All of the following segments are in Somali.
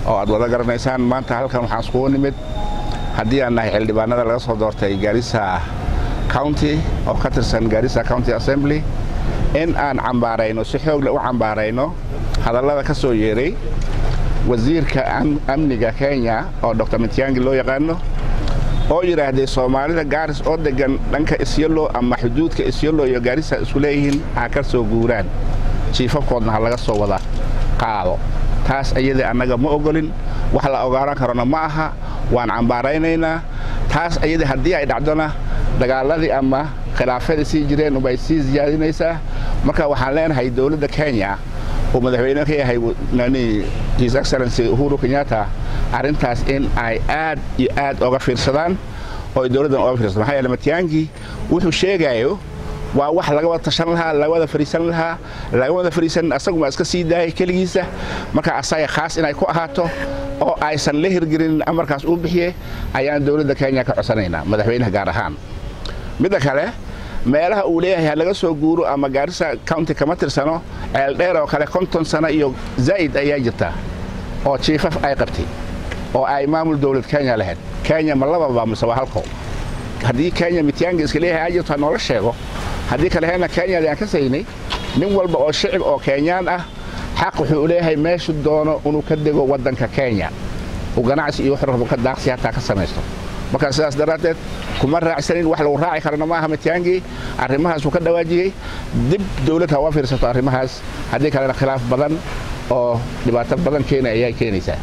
oo aad wada garanaysaan maanta halkan waxaan iskugu nimid haddii aan nahay xildhibaanada laga soo doortay gaarisa county oo ka tirsan gaarisa county assembly in aan cambaarayno si xoogle u cambaarayno hadallada ka soo yeeray wasiirka amniga kenya oo dr mitiangi loo yaqaano oo yidhaahday soomaalida gaaris oo degan dhanka isyalo ama xuduudka isyalo iyo gaarisa isku leeyihiin ha ka soo guuraan jiifafkoodna ha laga soo wada qaado taas ayadii annaga ma ogolin wax la ogaaran karona ma aha waan cambaaraynaynaa taas ayadii haddii ay dhacdona dagaaladii ama khilaafadii sii jireen ubay sii siyaadinaysaa marka waxaan leenahay dowladda kenya uu madaxweyne ka yahay his excellency uhuru kenyatta arrintaas in ay aad iyo aad oga fiirsadaan oo ay dowladdan oga fiirsadaan maxaa yeele matiyaangi wuxuu sheegayo waa wax laga wada tashan lahaa laga wada fariisan lahaa laga wada fariisan asaguma iska sii daayay keligiisa marka asaga khaas inay ku ahaato oo aysan la hirgelinin amarkaas uu bixiye ayaan dowladda kenya ka codsanaynaa madaxweynaha gaar ahaan midda kale meelaha uu leeyahay ha laga soo guuro ama gaarisa county kama tirsano ceeldheer oo kale konton sano iyo zaa'id ayaa jirta oo jiifaf ay qabtay oo ay maamul dowlad kenya lahayd kenya ma lababa mise waa halko haddii kenya mityaanga iska leeyahay aa jirto ha noola sheego haddii kale heena kenyada aan ka saynay nin walba oo shicib oo kenyaan ah xaq wuxuu u leeyahay meeshu doono inuu ka dego waddanka kenya uu ganacsi iyo wuxuu rabo ka daaqsi hataa ka samaysto markaa sidaas daraaddeed kuma raacsanin wax lagu raaci karana maaha mityaangii arrimahaas uu ka dhawaajiyey dib dowlad ha uga fiirsato arrimahaas haddii kalena khilaaf badan oo dhibaato badan keena ayaa keenaysaa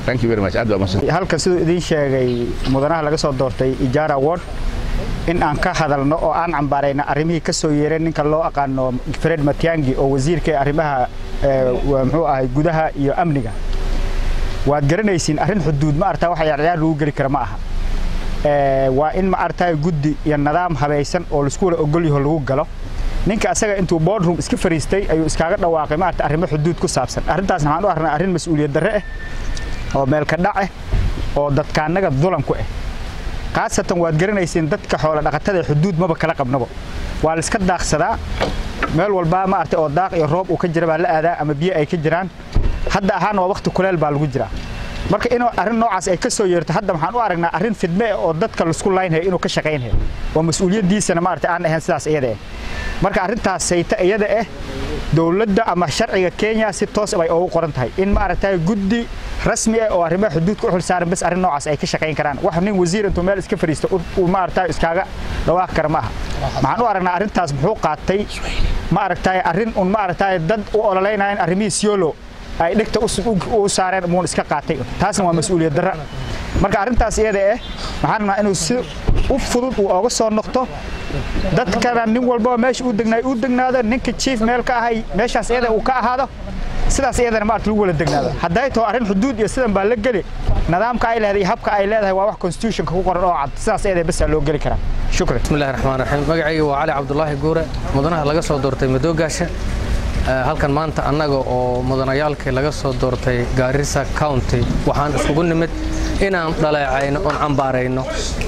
halkan siduu idiin sheegay mudanaha laga soo doortay ijaara ward in aan ka hadalno oo aan cambaarayna arrimihii ka soo yeereen ninka loo aqaano fred matiangi oo wasiirka arrimaha muxuu ahay gudaha iyo amniga waad garanaysiin arrin xuduud ma artaa wax ciyaarciyaar lagu geli kara ma aha waa in ma artaa guddi iyo nidaam habaysan oo laisku wada ogol yaho lagu galo ninka asaga intuu boardroom iska fariistay ayuu iskaaga dhawaaqay maarata arrimo xuduud ku saabsan arrintaasna waxaan u arnaa arrin mas-uuliyad darre ah oo meelka dhac ah oo dadkaannaga dulan ku ah khaasatan waad garanaysiin dadka xoola dhaqatada xuduud maba kala qabnabo waa la iska daaqsadaa meel walbaa maarata oo daaq iyo roob uu ka jira baa la aadaa ama biyo ay ka jiraan hadda ahaan waa waqti kuleel baa lagu jiraa marka inuu arrin noocaas ay ka soo yeerto hadda waxaan u aragnaa arrin fidme ah oo dadka laisku laynhayo inuu ka shaqaynhayo oo mas-uuliyaddiisana maarata aan ahayn sidaas iyada ah marka arrintaas sayta iyada ah dowladda ama sharciga kenya si toos bay ugu qoran tahay in maaragtay guddi rasmi ah oo arrimaha xuduudka u xilsaaran bas arrin noocaas ay ka shaqayn karaan wax nin wasiir intuu meel iska fadhiisto uu maaragtay iskaaga dhawaaqi kara ma aha waxaan u aragnaa arrintaas muxuu qaatay maaragtay arrin un maaragtay dad u ololeynayaan arrimihii siolo ay dhegta u saareen muun iska qaatay taasna waa mas-uuliyad darra marka arrintaas iyada ah waxaan rabnaa inuu si u fudud uu ooga soo noqto dadkana nin walbaba meesha uu degnaay uu degnaado ninka chief meel ka ahay meeshaas iyada uu ka ahaado sidaas iyadana maarta lagu wala degnaado hadday taho arrin xuduud iyo sidan baa la geli nidaamka ay leedahay iyo habka ay leedahay waa wax constitutionka ku qoran oo cad sidaas iyada basaa loo geli karaa shukran bismillahi raxmaan raxiim magacayga waa cali cabdulaahi guure mudanaha laga soo doortay madoogaasha halkan maanta annaga oo mudanayaalkii laga soo doortay gaarisa county waxaan iskugu nimid inaan dhaleecayno oon cambaarayno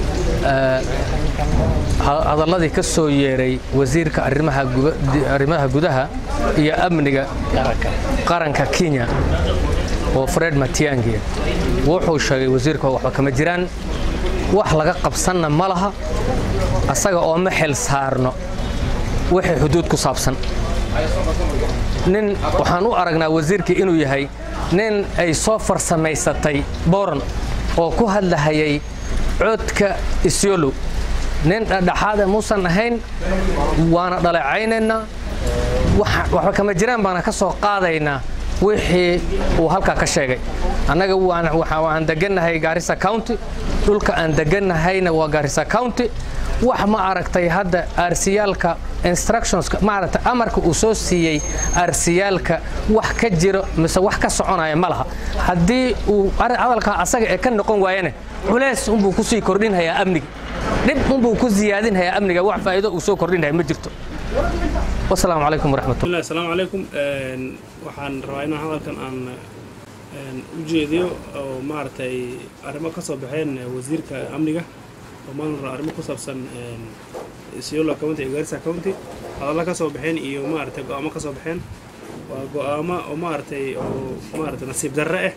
hadalladii ka soo yeeray wasiirka arrimaha gudaha iyo amniga qaranka kenya oo fred matiangi wuxuu sheegay wasiirka waxba kama jiraan wax laga qabsanna ma laha asaga oo ma xil saarno wixii xuduud ku saabsan nin waxaan u aragnaa wasiirkii inuu yahay nin ay soo farsamaysatay boran oo ku hadlahayay codka isyolo nin dhadhaxaada muusan ahayn waana dhaleecaynaynaa waxba kama jiraan baana ka soo qaadaynaa wixii uu halkaa ka sheegay annaga waan degannahay gaarisa county dhulka aan degannahayna waa gaarisa county wax ma aragtay hadda aarsiyaalka instructionska maaragtay amarka uu soo siiyey aarsiyaalka wax ka jiro mise wax ka soconaya ma laha haddii uu hadalkaa asaga ee ka noqon waayane culays unbuu kusii kordhinhayaa amniga dhib unbuu ku siyaadinhayaa amniga wax faa'iido uu soo kordhinhaya ma jirto wasalaamu calaykum waraxmatullah asalaamu calaykum waxaan rabaa inaan hadalkan aan u jeediyo oo maaragtay arrimo ka soo baxeen wasiirka amniga oo maamulka arrimo ku saabsan Isiolo County iyo Garissa County hadalla ka soo baxeen iyo maaragtay go'aamo ka soo baxeen waa go'aamo oo maaragtay oo maaragtay nasiib darre ah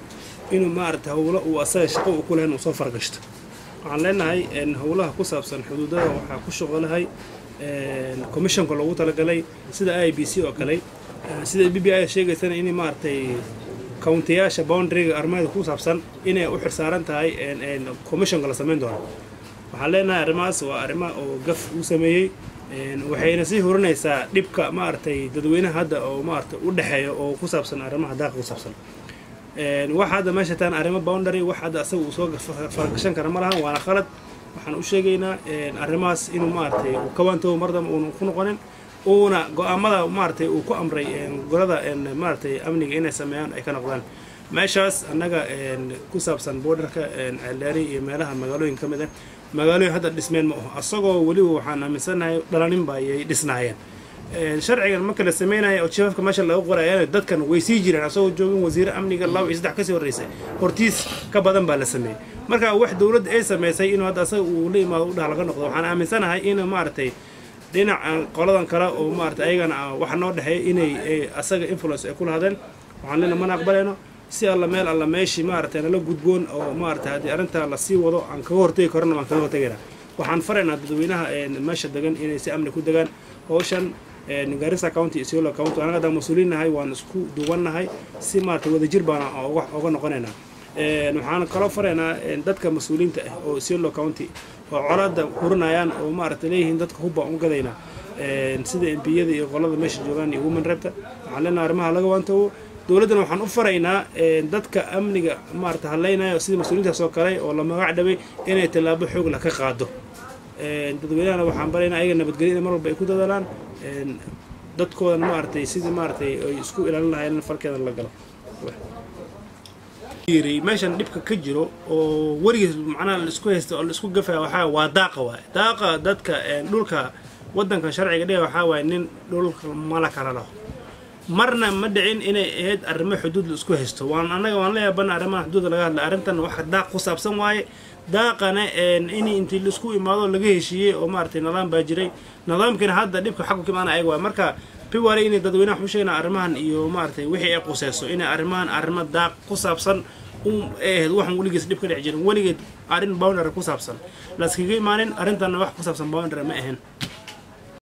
inuu maaragtay howlo uu asaga shaqo uu ku lahayn uu soo fargashto waxaan leenahay howlaha ku saabsan xuduudada waxaa ku shaqolahay commissionka loogu talagalay sida i b c oo kale sida b b i sheegaysana in maaragtay countiyaasha boundaryga armada ku saabsan inay u xirsaaran tahay commissionka la samayn doono waxaan leenahay arrimahaas waa arrima oo gaf uu sameeyey waxayna sii hurinaysaa dhibka maaragtay dadweynaha hadda oo maaragtay u dhexeeya oo ku saabsan arrimaha daaqa ku saabsan wax hadda meesha taan arrimo boundary wax hadda asaga uu soo fargashan kara ma lahan waana khalad waxaan u sheegaynaa arrimahaas inuu maaragtay uu ka waantoobo mardamba uuna ku noqonin uuna go-aamada maaragtay uu ku amray golada maaragtay amniga inay sameeyaan ay ka noqdaan meeshaas annaga ku saabsan borderka ceeldheeri iyo meelaha magaalooyin ka mid ah magaalooyin hadda dhismeen ma aho asagoo weliba waxaan aaminsanahay dhalaninba ayay dhisnaayeen sharcigan marka la sameynaya oo jifafka meesha laga qorayana dadkan way sii jireen asagoo joogin wasiire amniga laba iyo saddex kasii horreysay hortiis ka badan baa la sameeyey marka wax dowladda ay samaysay inuu hadda asaga uu la imaado udhaha laga noqdo waxaan aaminsanahay in maaragtay dhinaca qoladan kale oo maaragtay ayagana waxa noo dhexeeya inay asaga influence ay ku lahadeen waxaan leena mana aqbalayno si alla meel alla meeshii maaragtay nala gudboon oo maaragtay haddii arrintaa lasii wado aan kaga hortegi karona waan kaga hortegaynaa waxaan faraynaa dadweynaha meesha degan inay si amni ku degaan howshan garissa county iyo siolo county anaga haddaan mas-uuliin nahay waan isku duwannahay si maaragtay wadajir baana oga noqonaynaa waxaan kaloo faraynaa dadka mas-uuliyiinta ah oo siolo county oo colaada hurinayaan oo maaragtay leeyihiin dadka hubba u gadaynaa sida embiyada iyo qolada meesha joogaan iyo woman rebta waxaan leenahay arrimaha laga waantoobo dowladdana waxaan u faraynaa dadka amniga maarata hadlaynaya sida mas-uuliyiintaas oo kale oo la magac dhabay inay tallaabo xoog lah ka qaado dadweynahana waxaan baraynaa ayaga nabadgelyo in mar walba ay ku dadaalaan dadkoodana maaragtay sidii maaragtay ay isku ilaalin lahaayeen in farkeeda la galo meeshan dhibka ka jiro oo weligiis macnaha laisku haysta oo laisku gafaya waxaa waa daaqa waaye daaqa dadka dhulka waddanka sharciga dhiga waxaa waaye nin dhulka mala kala laho marna ma dhicin inay ahayd arrimo xuduud la isku haysto waan annaga waan la yaabana arrimaha xuduudda laga hadla arrintan wax daaq ku saabsan waaye daaqana in intii laisku imaado laga heshiiyey oo maaragtay nidaam baa jiray nidaamkiina hadda dhibka xaggu ka imaana ayaga waaye marka piwale inay dadweynaha waxu sheegnaa arrimahan iyo maaragtay wixii ay quseyso inay arrimahan arrimo daaq ku saabsan ay ahayd waxaan weligiis dhib ka dhex jirin weligeed arrin boundary ku saabsan laskaga imaanin arrintanna wax ku saabsan boundary ma ahayn